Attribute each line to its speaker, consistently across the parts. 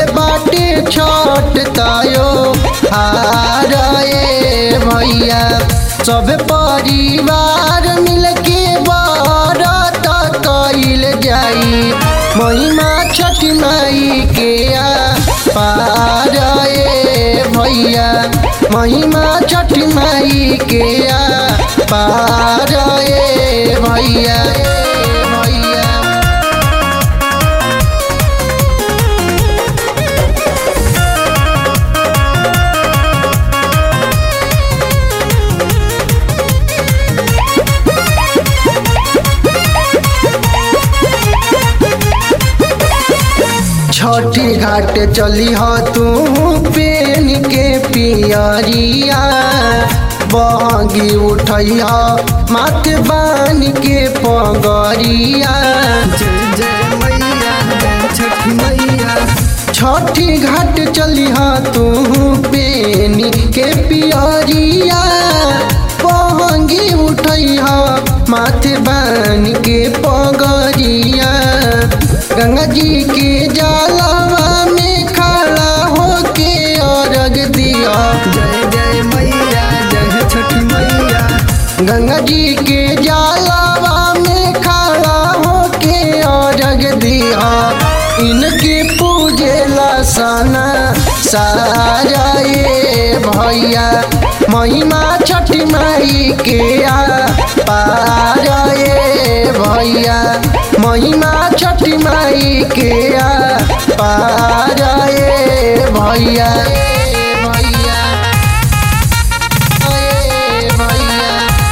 Speaker 1: बाटे छठ तायो हार ए भैया सब परिवार मिलके बरत कइल जाई महिमा छठ माई के आ पार ए भैया महिमा छठ माई के आ पार ए भैया ए भैया छठी घाट चली ह तू पेन के पियरिया बहगी उठई ह माथ बान के पगरिया
Speaker 2: जय जय मैया जय छठ मैया
Speaker 1: छठी घाट चली ह तू पेन के पियरिया बहगी उठई ह माथ बान के पगरिया गंगा जी के जलवा में खड़ा होके अर्घ दिया
Speaker 2: जय जय मैया जय छठ मैया
Speaker 1: गंगा जी के जलवा में खड़ा होके अर्घ दिया इनके पूजेला सना सारा ये भैया महिमा छठ माई के आ पार ये भैया महिमा छठ माई के आ पार ये भैया ए भैया ए भैया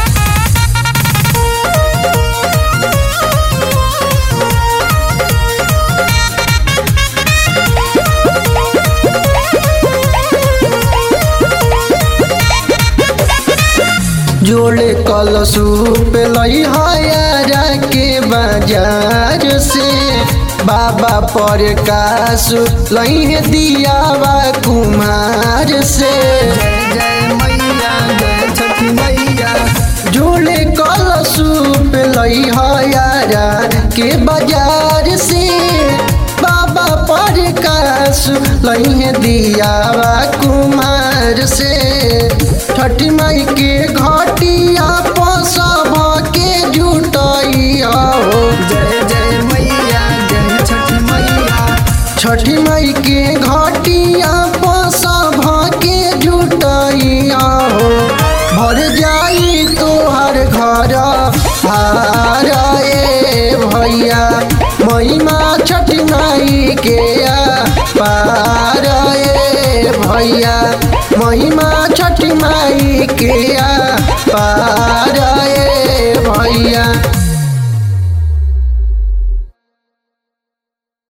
Speaker 1: जोड़े कल सूप लई हयारा के बाजार से बाबा पर कास लई है दियावा कुमार से
Speaker 2: जय जय मैया जय छठ मैया
Speaker 1: जोड़े कल सूप लई हयारा के बाजार से बाबा पर कास लई है दियावा कुमार से छठ माई के घटिया पसभ के जुटई हो
Speaker 2: जय जय मैया जय छठ मैया
Speaker 1: छठ माई के घटिया पसभ के जुटई हो भर जाई तोहर घर हार ए भैया महिमा छठ माई के आ पार ए भैया महिमा